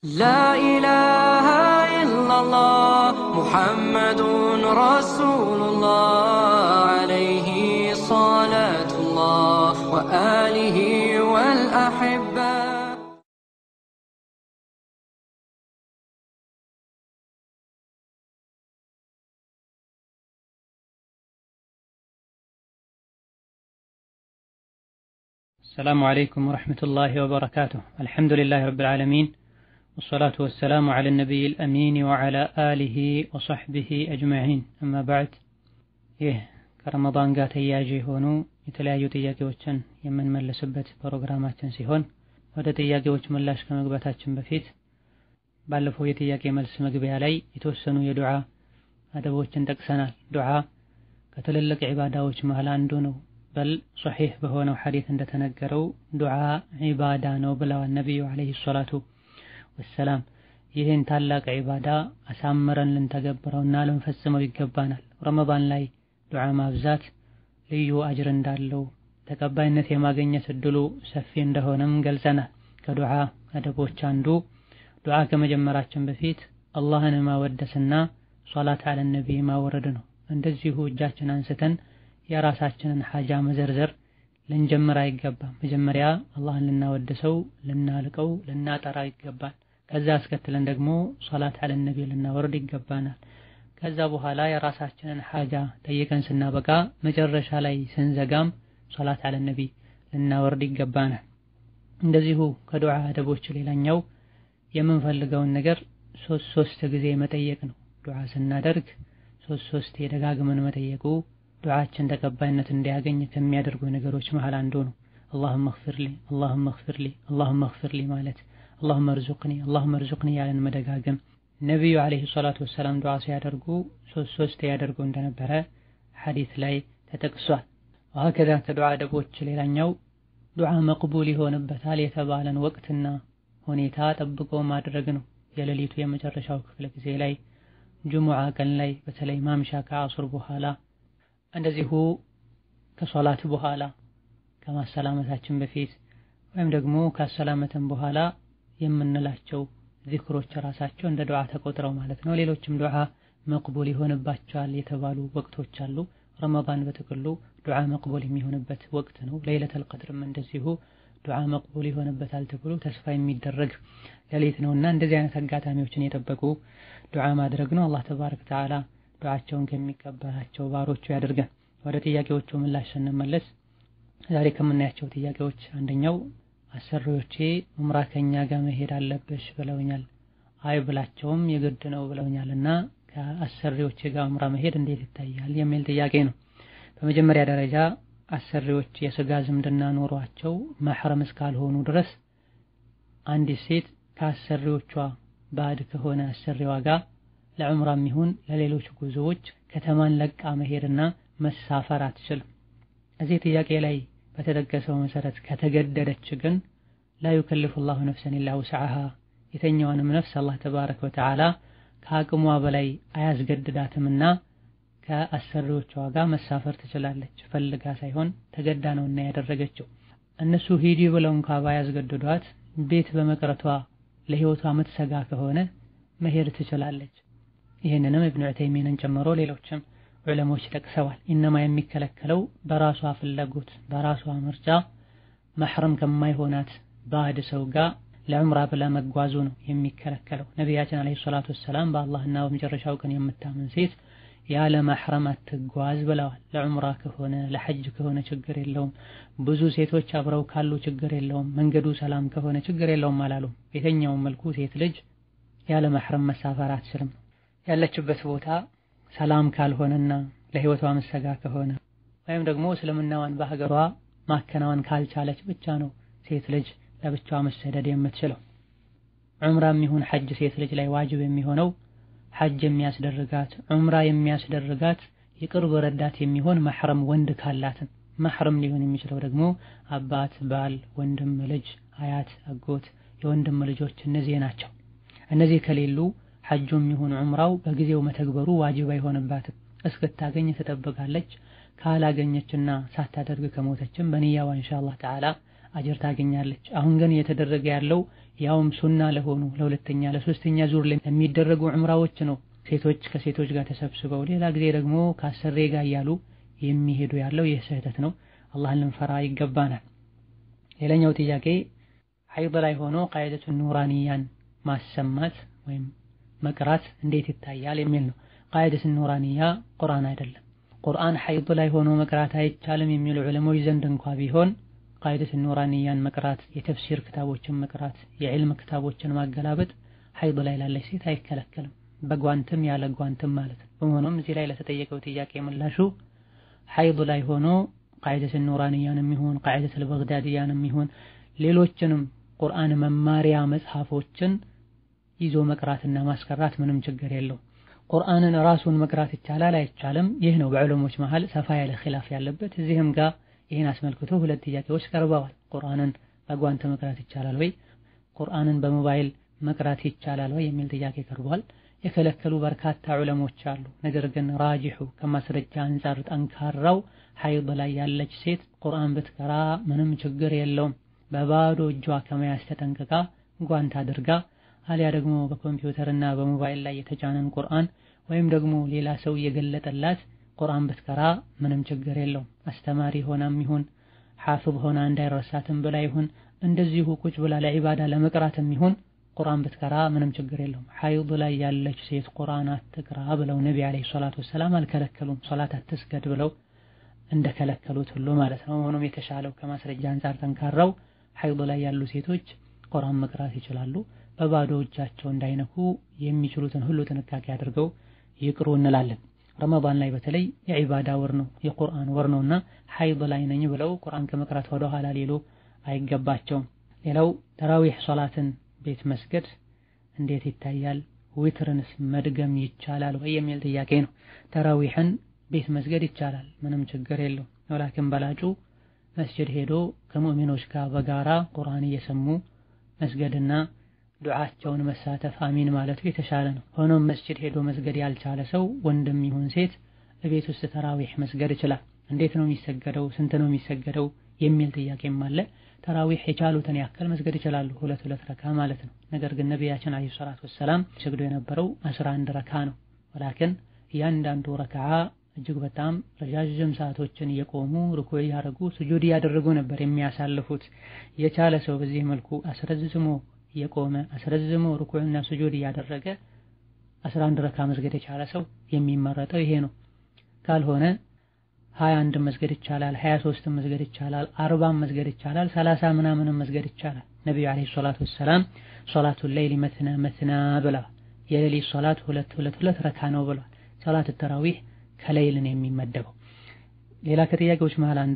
لا إله إلا الله محمد رسول الله عليه صلاة الله وآله والأحبة السلام عليكم ورحمة الله وبركاته الحمد لله رب العالمين والصلاة والسلام على النبي الأمين وعلى آله وصحبه أجمعين أما بعد ይህ ከረመዳን ጋር ተያያዥ የሆኑ የተለያዩ ጥያቄዎችን የምንመልስበት ፕሮግራማችን ሲሆን ወደ ጥያቄዎች ምላሽ ከመግባታችን በፊት ባለፈው የጥያቄ መልስ መግቢያ ላይ የተወሰኑ የዱዓ አደቦችን ጠቅሰናል። ዱዓ ከትልልቅ ዒባዳዎች መሃል አንዱ ነው። በል ሶሒሕ በሆነው ሐዲት እንደተነገረው ዱዓ ዒባዳ ነው ብለዋል ነቢዩ ዓለይሂ ሰላቱ ወሰላም። ይህን ታላቅ ዒባዳ አሳምረን ልንተገብረውና ልንፈጽመው ይገባናል። ረመዳን ላይ ዱዓ ማብዛት ልዩ አጅር እንዳለው ተቀባይነት የማግኘት እድሉ ሰፊ እንደሆነም ገልጸናል። ከዱዓ አደቦች አንዱ ዱዓ ከመጀመራችን በፊት አላህን ማወደስና ሶላት አለ ነቢይ ማወረድ ነው። እንደዚሁ እጃችን አንስተን የራሳችንን ሐጃ መዘርዘር ልንጀምር አይገባም። መጀመሪያ አላህን ልናወድሰው፣ ልናልቀው፣ ልናጠራ ይገባል። ከዛ አስከትለን ደግሞ ሶላት አለ ነቢይ ልናወርድ ይገባናል። ከዛ በኋላ የራሳችንን ሐጃ ጠይቀን ስናበቃ መጨረሻ ላይ ስንዘጋም ሶላት አለ ነቢይ ልናወርድ ይገባናል። እንደዚሁ ከዱዓ አደቦች ሌላኛው የምንፈልገውን ነገር ሶስት ሶስት ጊዜ መጠየቅ ነው። ዱዓ ስናደርግ ሶስት ሶስት የደጋግመን መጠየቁ ዱዓችን ተቀባይነት እንዲያገኝ ከሚያደርጉ ነገሮች መሃል አንዱ ነው። አላሁመ እግፊርሊ አላሁመ እግፊርሊ አላሁመ እግፊርሊ ማለት አላሁመ እርዙቅኒ አላሁመ እርዙቅኒ ያለን መደጋገም ነቢዩ ዓለይሂ ሰላቱ ወሰላም ዱዓ ሲያደርጉ ሶስት ሶስት ያደርጉ እንደነበረ ሐዲት ላይ ተጠቅሷል። ወሀከዛ ከዱዓ አደቦች ሌላኛው ዱዓ መቅቡል ይሆንበታል የተባለን ወቅትና ሁኔታ ጠብቆ ማድረግ ነው። የሌሊቱ የመጨረሻው ክፍለ ጊዜ ላይ፣ ጅሙዓ ቀን ላይ በተለይ ማምሻ ከአሱር በኋላ እንደዚሁ ከሶላት በኋላ ከማሰላመታችን በፊት ወይም ደግሞ ካሰላመተን በኋላ የምንላቸው ዚክሮች ራሳቸው እንደ ዱዓ ተቆጥረው ማለት ነው። ሌሎችም ዱዓ መቅቡል ይሆንባቸዋል የተባሉ ወቅቶች አሉ። ረመዳን በጥቅሉ ዱዓ መቅቡል የሚሆንበት ወቅት ነው። ለይለተል ቀድርም እንደዚሁ ዱዓ መቅቡል ይሆንበታል ተብሎ ተስፋ የሚደረግ ሌሊት ነውና እንደዚህ አይነት አጋጣሚዎችን የጠበቁ ዱዓ ማድረግ ነው። አላህ ተባረከ ወተዓላ ዱዓቸውን ከሚቀበላቸው ባሮቹ ያደርገን። ወደ ጥያቄዎቹ ምላሽ ስንመለስ ዛሬ ከምናያቸው ጥያቄዎች አንደኛው አሰሪዎቼ ዑምራ ከኛ ጋር መሄድ አለብሽ ብለውኛል። አይ ብላቸውም የግድ ነው ብለውኛል እና ከአሰሪዎቼ ጋር ዑምራ መሄድ እንዴት ይታያል የሚል ጥያቄ ነው። በመጀመሪያ ደረጃ አሰሪዎች የስጋ ዝምድና ኖሯቸው መሕረም እስካልሆኑ ድረስ አንዲት ሴት ከአሰሪዎቿ ባዕድ ከሆነ አሰሪዋ ጋር ለዑምራም ይሁን ለሌሎች ጉዞዎች ከተማን ለቃ መሄድና መሳፈር አትችልም። እዚህ ጥያቄ ላይ በተጠቀሰው መሰረት ከተገደደች ግን ላ ዩከልፉ ላሁ ነፍሰን ኢላ ውስዓሃ የተኛዋንም ነፍስ አላህ ተባረከ ወተዓላ ከአቅሟ በላይ አያስገድዳትምና ከአሰሪዎቿ ጋር መሳፈር ትችላለች። ፈልጋ ሳይሆን ተገዳ ነውና ያደረገችው። እነሱ ሂዲ ብለው እንኳ ባያስገድዷት ቤት በመቅረቷ ለህይወቷ ምትሰጋ ከሆነ መሄድ ትችላለች። ይህንንም ኢብኑ ዑተይሚንን ጨምሮ ሌሎችም ዑለሞች ጠቅሰዋል። ኢነማ የሚከለከለው በራሷ ፍላጎት በራሷ ምርጫ መሕረም ከማይሆናት ባዕድ ሰው ጋር ለዑምራ ብላ መጓዙ ነው የሚከለከለው። ነቢያችን ዓለይሂ ሰላቱ ወሰላም በአላህና በመጨረሻው ቀን የምታምን ሴት ያለ መሕረም አትጓዝ ብለዋል። ለዑምራ ከሆነ ለሐጅ ከሆነ ችግር የለውም። ብዙ ሴቶች አብረው ካሉ ችግር የለውም። መንገዱ ሰላም ከሆነ ችግር የለውም አላሉም። የትኛውም መልኩ ሴት ልጅ ያለ መሕረም መሳፈር አትችልም። ያለችበት ቦታ ሰላም ካልሆነና ለህይወቷ መሰጋ ከሆነ ወይም ደግሞ እስልምናዋን በሀገሯ ማከናወን ካልቻለች ብቻ ነው ሴት ልጅ ለብቻዋ መሰደድ የምትችለው። ዑምራም ይሁን ሐጅ ሴት ልጅ ላይ ዋጅብ የሚሆነው ሐጅ የሚያስደርጋት ዑምራ የሚያስደርጋት የቅርብ ረዳት የሚሆን መሕረም ወንድ ካላትን። መሕረም ሊሆን የሚችለው ደግሞ አባት፣ ባል፣ ወንድም ልጅ፣ አያት፣ አጎት፣ የወንድም ልጆች እነዚህ ናቸው። እነዚህ ከሌሉ ሐጁም ይሁን ዑምራው በጊዜው መተግበሩ ዋጅብ አይሆንባትም። እስክታገኝ ትጠብቃለች። ካላገኘችና ሳታደርግ ከሞተችም በንያዋ ኢንሻአላህ ተዓላ አጅር ታገኛለች። አሁን ግን እየተደረገ ያለው ያውም ሱና ለሆኑ ለሁለተኛ ለሶስተኛ ዙር ለሚደረጉ ዑምራዎች ነው። ሴቶች ከሴቶች ጋር ተሰብስበው ሌላ ጊዜ ደግሞ ከአሰሬ ጋር እያሉ የሚሄዱ ያለው ይህ ስህተት ነው። አላህን ልንፈራ ይገባናል። ሌላኛው ጥያቄ ሐይድ ላይ ሆኖ ቃይደቱ ኑራንያን ማሰማት ወይም መቅራት እንዴት ይታያል የሚል ነው። ቃይደቱ ኑራንያ ቁርአን አይደለም። ቁርአን ሐይድ ላይ ሆኖ መቅራት አይቻልም የሚሉ ዑለሞች ዘንድ እንኳ ቢሆን ቃይደቱ ኑራንያን መቅራት፣ የተፍሲር ክታቦችን መቅራት፣ የዕልም ክታቦችን ማገላበጥ ሐይድ ላይ ላለች ሴት አይከለከልም። በጓንትም ያለ ጓንትም ማለት ነው። በመሆኑም እዚህ ላይ ለተጠየቀው ጥያቄ ምላሹ ሐይድ ላይ ሆኖ ቃይደቱ ኑራንያንም ይሁን ቃይደቱ በግዳድያንም ይሁን ሌሎችንም ቁርአን መማሪያ መጽሐፎችን ይዞ መቅራትና ማስቀራት ምንም ችግር የለው። ቁርአንን ራሱን መቅራት ይቻላል አይቻልም? ይህ ነው በዕለሞች መሃል ሰፋ ያለ ኺላፍ ያለበት። እዚህም ጋር ይህን አስመልክቶ ሁለት ጥያቄዎች ቀርበዋል። ቁርአንን በጓንት መቅራት ይቻላል ወይ? ቁርአንን በሞባይል መቅራት ይቻላል ወይ የሚል ጥያቄ ቀርቧል። የከለከሉ በርካታ ዑለሞች አሉ። ነገር ግን ራጂሑ ከማስረጃ አንጻር ጠንካራው ሐይድ ላይ ያለች ሴት ቁርአን ብትቀራ ምንም ችግር የለውም። በባዶ እጇ ከመያዝ ተጠንቅቃ ጓንት አድርጋ አሊያ ደግሞ በኮምፒውተርና በሞባይል ላይ የተጫነን ቁርአን ወይም ደግሞ ሌላ ሰው እየገለጠላት ቁርአን ብትቀራ ምንም ችግር የለውም። አስተማሪ ሆናም ይሁን ሐፍዝ ሆና እንዳይረሳትም ብላ ይሁን እንደዚሁ ቁጭ ብላ ለዒባዳ ለመቅራትም ይሁን ቁርአን ብትቀራ ምንም ችግር የለውም። ሐይድ ላይ ያለች ሴት ቁርአን አትቅራ ብለው ነቢ ዓለይሂ ሰላቱ ወሰላም አልከለከሉም። ሶላት አትስገድ ብለው እንደከለከሉት ሁሉ ማለት ነው። ሆኖም የተሻለው ከማስረጃ አንጻር ጠንካራው ሐይድ ላይ ያሉ ሴቶች ቁርአን መቅራት ይችላሉ። በባዶ እጃቸው እንዳይነኩ የሚችሉትን ሁሉ ጥንቃቄ አድርገው ይቅሩ እንላለን። ረመዳን ላይ በተለይ የዒባዳ ወር ነው፣ የቁርአን ወር ነውና ሐይድ ላይ ነኝ ብለው ቁርአን ከመቅራት ወደ ኋላ ሊሉ አይገባቸውም። ሌላው ተራዊህ ሶላትን ቤት መስገድ እንዴት ይታያል? ዊትርንስ መድገም ይቻላል ወይ የሚል ጥያቄ ነው። ተራዊህን ቤት መስገድ ይቻላል፣ ምንም ችግር የለው። ወላኪን በላጩ መስጅድ ሄዶ ከሙእሚኖች ጋር በጋራ ቁርአን እየሰሙ መስገድና ዱዓቸውን መሳተፍ አሚን ማለቱ የተሻለ ነው። ሆኖም መስጅድ ሄዶ መስገድ ያልቻለ ሰው ወንድም ይሁን ሴት እቤት ውስጥ ተራዊህ መስገድ ይችላል። እንዴት ነው የሚሰገደው? ስንት ነው የሚሰገደው? የሚል ጥያቄም አለ። ተራዊህ የቻሉትን ያክል መስገድ ይችላሉ፣ ሁለት ሁለት ረካ ማለት ነው። ነገር ግን ነቢያችን አለይሂ ሰላቱ ወሰላም ሰግዶ የነበረው አስራ አንድ ረካ ነው። ወላኪን እያንዳንዱ ረክዓ እጅግ በጣም ረዣዥም ሰዓቶችን እየቆሙ ርኩዕ እያደረጉ ስጁድ እያደረጉ ነበር የሚያሳልፉት። የቻለ ሰው በዚህ መልኩ አስረዝሞ እየቆመ አስረዝሞ ርኩዕና ስጁድ እያደረገ አስራ አንድ ረካ መስገድ የቻለ ሰው የሚመረጠው ይሄ ነው። ካልሆነ ሀያ አንድም መስገድ ይቻላል፣ ሀያ ሶስትም መስገድ ይቻላል፣ አርባም መስገድ ይቻላል፣ ሰላሳ ምናምንም መስገድ ይቻላል። ነቢዩ ዓለይሂ ሰላቱ ወሰላም ሶላቱል ለይሊ መትና መትና ብለዋል። የሌሊት ሶላት ሁለት ሁለት ሁለት ረካ ነው ብለዋል። ሶላት ተራዊህ ከሌይልን የሚመደበው። ሌላ ከጥያቄዎች መሃል አንዱ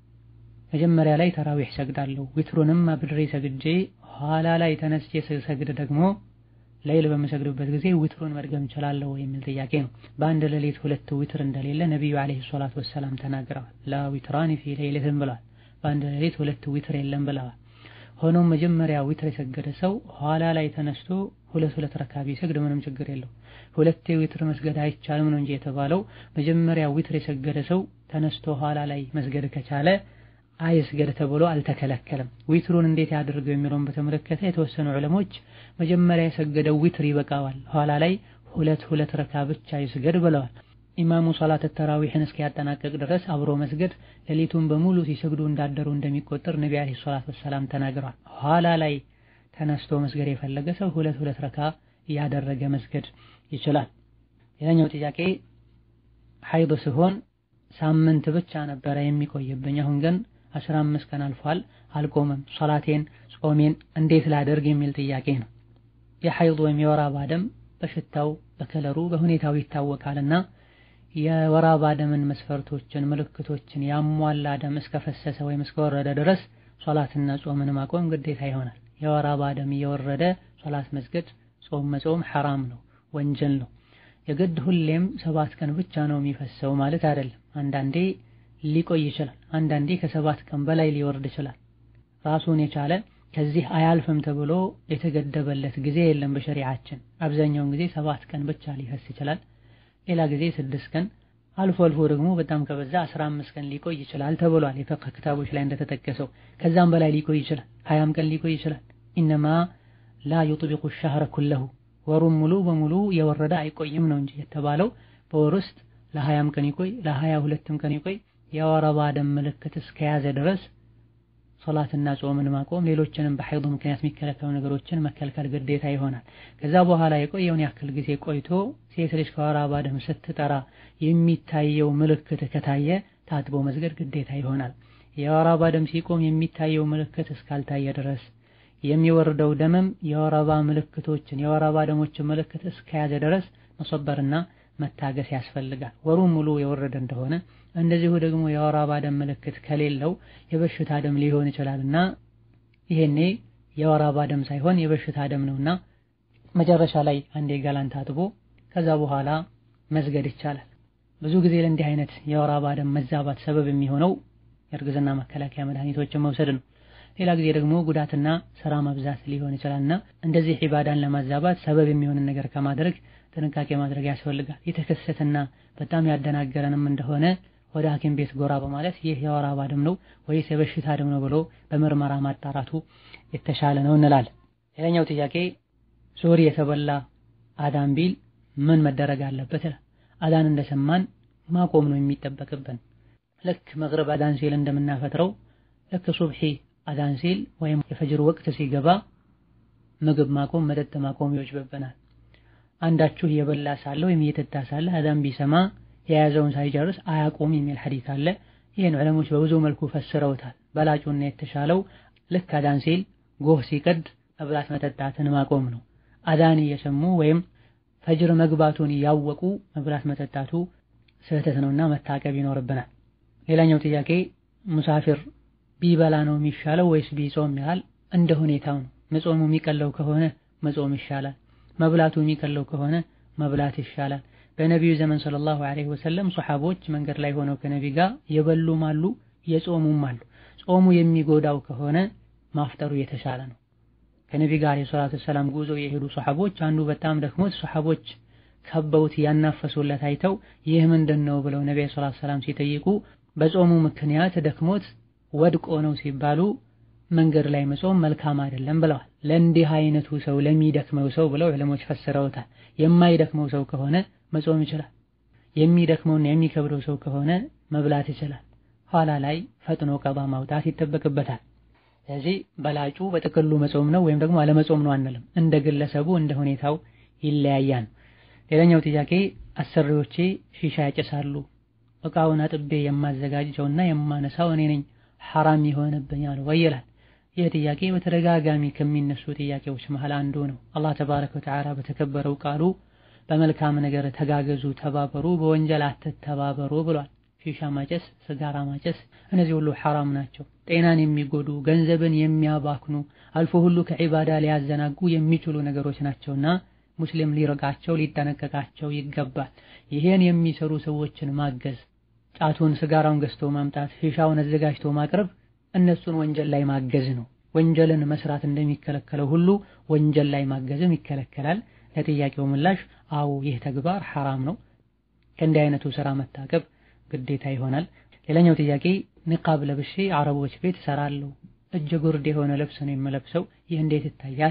መጀመሪያ ላይ ተራዊህ ሰግዳለሁ ዊትሩንም አብድሬ ሰግጄ ኋላ ላይ ተነስቼ ስሰግድ ደግሞ ሌይል በምሰግድበት ጊዜ ዊትሩን መድገም እችላለሁ የሚል ጥያቄ ነው። በአንድ ሌሊት ሁለት ዊትር እንደሌለ ነቢዩ ዓለይሂ ሰላቱ ወሰላም ተናግረዋል። ላ ዊትራኒ ፊ ሌይለትን ብለዋል። በአንድ ሌሊት ሁለት ዊትር የለም ብለዋል። ሆኖም መጀመሪያ ዊትር የሰገደ ሰው ኋላ ላይ ተነስቶ ሁለት ሁለት ረካ ቢሰግድ ምንም ችግር የለው። ሁለቴ ዊትር መስገድ አይቻልም ነው እንጂ የተባለው መጀመሪያ ዊትር የሰገደ ሰው ተነስቶ ኋላ ላይ መስገድ ከቻለ አይስገድ ተብሎ አልተከለከለም። ዊትሩን እንዴት ያድርገው የሚለውን በተመለከተ የተወሰኑ ዑለሞች መጀመሪያ የሰገደው ዊትር ይበቃዋል፣ ኋላ ላይ ሁለት ሁለት ረካ ብቻ ይስገድ ብለዋል። ኢማሙ ሶላት ተራዊህን እስኪያጠናቀቅ ድረስ አብሮ መስገድ ሌሊቱን በሙሉ ሲሰግዱ እንዳደሩ እንደሚቆጠር ነቢ ዓለይሂ ሰላቱ ወሰላም ተናግረዋል። ኋላ ላይ ተነስቶ መስገድ የፈለገ ሰው ሁለት ሁለት ረካ እያደረገ መስገድ ይችላል። ሌላኛው ጥያቄ ሐይድ ሲሆን ሳምንት ብቻ ነበረ የሚቆይብኝ አሁን ግን አስራ አምስት ቀን አልፏል፣ አልቆመም። ሶላቴን ጾሜን እንዴት ላደርግ የሚል ጥያቄ ነው። የሐይድ ወይም የወር አበባ ደም በሽታው በከለሩ በሁኔታው ይታወቃልና የወር አበባ ደምን መስፈርቶችን ምልክቶችን ያሟላ ደም እስከፈሰሰ ወይም እስከወረደ ድረስ ሶላትና ጾምን ማቆም ግዴታ ይሆናል። የወር አበባ ደም እየወረደ ሶላት መስገድ፣ ጾም መጾም ሐራም ነው፣ ወንጀል ነው። የግድ ሁሌም ሰባት ቀን ብቻ ነው የሚፈሰው ማለት አይደለም። አንዳንዴ ሊቆይ ይችላል። አንዳንዴ ከሰባት ቀን በላይ ሊወርድ ይችላል። ራሱን የቻለ ከዚህ አያልፍም ተብሎ የተገደበለት ጊዜ የለም በሸሪዓችን። አብዛኛውን ጊዜ ሰባት ቀን ብቻ ሊፈስ ይችላል። ሌላ ጊዜ ስድስት ቀን፣ አልፎ አልፎ ደግሞ በጣም ከበዛ 15 ቀን ሊቆይ ይችላል ተብሏል። የፍቅህ ክታቦች ላይ እንደተጠቀሰው ከዛም በላይ ሊቆይ ይችላል። ሀያም ቀን ሊቆይ ይችላል። ኢነማ ላ ዩጥቢቁ ሸህረ ኩለሁ ወሩም ሙሉ በሙሉ የወረደ አይቆይም ነው እንጂ የተባለው በወር ውስጥ ለሀያም ቀን ይቆይ ለሀያ ሁለትም ቀን ይቆይ የወር አበባ ደም ምልክት እስከያዘ ድረስ ሶላትና ጾምን ማቆም ሌሎችንም በሐይድ ምክንያት የሚከለከሉ ነገሮችን መከልከል ግዴታ ይሆናል። ከዛ በኋላ የቆየውን ያክል ጊዜ ቆይቶ ሴት ልጅ ከወር አበባ ደም ስትጠራ የሚታየው ምልክት ከታየ ታጥቦ መስገድ ግዴታ ይሆናል። የወር አበባ ደም ሲቆም የሚታየው ምልክት እስካልታየ ድረስ የሚወርደው ደምም የወር አበባ ምልክቶችን የወር አበባ ደሞችን ምልክት እስከያዘ ድረስ መሰበርና መታገስ ያስፈልጋል። ወሩን ሙሉ የወረደ እንደሆነ እንደዚሁ ደግሞ የወር አበባ ደም ምልክት ከሌለው የበሽታ ደም ሊሆን ይችላልና ይሄኔ የወር አበባ ደም ሳይሆን የበሽታ ደም ነውና መጨረሻ ላይ አንዴ ገላን ታጥቦ ከዛ በኋላ መስገድ ይቻላል። ብዙ ጊዜ ለእንዲህ አይነት የወር አበባ ደም መዛባት ሰበብ የሚሆነው የእርግዝና መከላከያ መድኃኒቶችን መውሰድ ነው። ሌላ ጊዜ ደግሞ ጉዳትና ስራ መብዛት ሊሆን ይችላልና እንደዚህ ዒባዳን ለማዛባት ሰበብ የሚሆንን ነገር ከማድረግ ጥንቃቄ ማድረግ ያስፈልጋል። የተከሰተና በጣም ያደናገረንም እንደሆነ ወደ ሐኪም ቤት ጎራ በማለት ይህ የወር አበባ ደም ነው ወይስ የበሽታ ደም ነው ብሎ በምርመራ ማጣራቱ የተሻለ ነው እንላለን። ሌላኛው ጥያቄ ሱሪ የተበላ አዳን ቢል ምን መደረግ አለበት? አዳን እንደሰማን ማቆም ነው የሚጠበቅብን። ልክ መግሪብ አዳን ሲል እንደምናፈጥረው ልክ ሱብሒ አዳን ሲል ወይም የፈጅር ወቅት ሲገባ ምግብ ማቆም፣ መጠጥ ማቆም ይወጅብብናል። አንዳችሁ እየበላ ሳለ ወይም እየጠጣ ሳለ አዳን ቢሰማ የያዘውን ሳይጨርስ አያቆም የሚል ሐዲስ አለ። ይህን ዑለሞች በብዙ መልኩ ፈስረውታል። በላጩና የተሻለው ልክ አዳን ሲል ጎህ ሲቀድ መብላት መጠጣትን ማቆም ነው። አዳን እየሰሙ ወይም ፈጅር መግባቱን እያወቁ መብላት መጠጣቱ ስህተት ነውና መታቀብ ይኖርብናል። ሌላኛው ጥያቄ ሙሳፊር ቢበላ ነው የሚሻለው ወይስ ቢጾም ይላል። እንደ ሁኔታው ነው። መጾሙ የሚቀለው ከሆነ መጾም ይሻላል። መብላቱ የሚቀለው ከሆነ መብላት ይሻላል። በነቢዩ ዘመን ሰለላሁ ዐለይሂ ወሰለም ሶሐቦች መንገድ ላይ ሆነው ከነቢ ጋር የበሉም አሉ የጾሙም አሉ። ጾሙ የሚጎዳው ከሆነ ማፍጠሩ የተሻለ ነው። ከነቢ ጋር አለይሂ ሰላቱ ወሰላም ጉዞ የሄዱ ሶሐቦች አንዱ በጣም ደክሞት ሶሐቦች ከበውት ያናፈሱለት አይተው ይህ ምንድን ነው ብለው ነቢ ሰለላሁ ዐለይሂ ወሰለም ሲጠይቁ በጾሙ ምክንያት ደክሞት ወድቆ ነው ሲባሉ መንገድ ላይ መጾም መልካም አይደለም ብለዋል። ለእንዲህ አይነቱ ሰው ለሚደክመው ሰው ብለው ዕለሞች ፈስረውታል። የማይደክመው ሰው ከሆነ መጾም ይችላል። የሚደክመውና የሚከብደው ሰው ከሆነ መብላት ይችላል። ኋላ ላይ ፈጥኖ ቀባ ማውጣት ይጠበቅበታል። ስለዚህ በላጩ በጥቅሉ መጾም ነው ወይም ደግሞ አለመጾም ነው አንልም። እንደ ግለሰቡ እንደ ሁኔታው ይለያያል። ሌላኛው ጥያቄ አሰሪዎቼ ሺሻ ያጨሳሉ። እቃውን አጥቤ የማዘጋጀውና የማነሳው እኔ ነኝ ሐራም ይሆንብኛል ወይ ይላል። ይህ ጥያቄ በተደጋጋሚ ከሚነሱ ጥያቄዎች መሃል አንዱ ነው። አላህ ተባረከ ወተዓላ በተከበረው ቃሉ በመልካም ነገር ተጋገዙ፣ ተባበሩ፣ በወንጀል አትተባበሩ ብሏል። ሺሻ ማጨስ፣ ስጋራ ማጨስ እነዚህ ሁሉ ሐራም ናቸው። ጤናን የሚጎዱ ገንዘብን የሚያባክኑ አልፎ ሁሉ ከዒባዳ ሊያዘናጉ የሚችሉ ነገሮች ናቸውና ሙስሊም ሊርቃቸው ሊጠነቀቃቸው ይገባል። ይሄን የሚሰሩ ሰዎችን ማገዝ ጫቱን ስጋራውን ገዝቶ ማምጣት ሺሻውን አዘጋጅቶ ማቅረብ እነሱን ወንጀል ላይ ማገዝ ነው። ወንጀልን መስራት እንደሚከለከለው ሁሉ ወንጀል ላይ ማገዝም ይከለከላል። ለጥያቄው ምላሽ አዎ ይህ ተግባር ሐራም ነው። ከእንዲህ አይነቱ ስራ መታቀብ ግዴታ ይሆናል። ሌላኛው ጥያቄ ንቃብ ለብሼ አረቦች ቤት እሰራለሁ፣ እጀ ጉርድ የሆነ ልብስ ነው የምለብሰው፣ ይህ እንዴት ይታያል?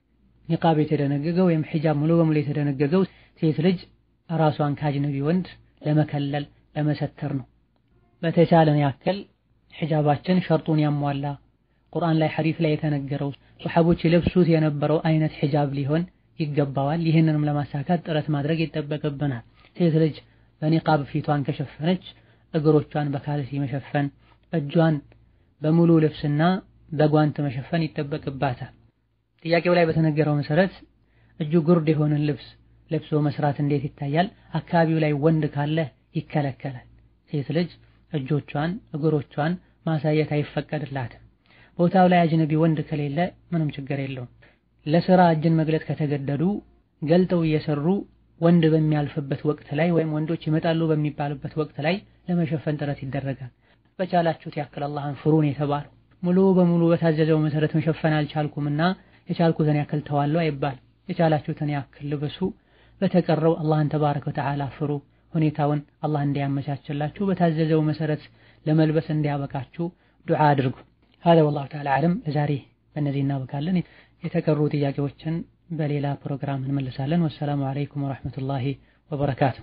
ንቃብ የተደነገገው ወይም ሒጃብ ሙሉ በሙሉ የተደነገገው ሴት ልጅ ራሷን ከአጅነቢ ወንድ ለመከለል ለመሰተር ነው። በተቻለን ያክል ሒጃባችን ሸርጡን ያሟላ ቁርአን ላይ ሐዲስ ላይ የተነገረው ሱሐቦች የለብሱት የነበረው አይነት ሒጃብ ሊሆን ይገባዋል። ይህንንም ለማሳካት ጥረት ማድረግ ይጠበቅብናል። ሴት ልጅ በኒቃብ ፊቷን ከሸፈነች እግሮቿን በካልሲ መሸፈን፣ እጇን በሙሉ ልብስና በጓንት መሸፈን ይጠበቅባታል። ጥያቄው ላይ በተነገረው መሰረት እጁ ጉርድ የሆነን ልብስ ለብሶ መስራት እንዴት ይታያል? አካባቢው ላይ ወንድ ካለ ይከለከላል። ሴት ልጅ እጆቿን እግሮቿን ማሳየት አይፈቀድላትም። ቦታው ላይ አጅነቢ ወንድ ከሌለ ምንም ችግር የለውም። ለስራ እጅን መግለጥ ከተገደዱ ገልጠው እየሰሩ ወንድ በሚያልፍበት ወቅት ላይ ወይም ወንዶች ይመጣሉ በሚባልበት ወቅት ላይ ለመሸፈን ጥረት ይደረጋል። በቻላችሁት ያክል አላህን ፍሩን የተባለው ሙሉ በሙሉ በታዘዘው መሰረት መሸፈን አልቻልኩምና የቻልኩትን ያክል ተዋለው አይባል። የቻላችሁትን ያክል ልበሱ። በተቀረው አላህን ተባረከ ወተዓላ ፍሩ። ሁኔታውን አላህ እንዲያመቻችላችሁ በታዘዘው መሰረት ለመልበስ እንዲያበቃችሁ ዱዓ አድርጉ። هذا والله تعالى أعلم ለዛሬ በእነዚህ እናበቃለን። የተቀሩ ጥያቄዎችን በሌላ ፕሮግራም እንመልሳለን። ወሰላሙ አለይኩም ወራህመቱላሂ ወበረካቱ።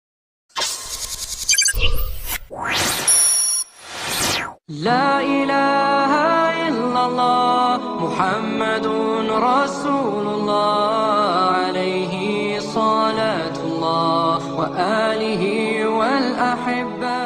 لا إله إلا الله محمد رسول الله عليه صلاة الله وآله والأحبة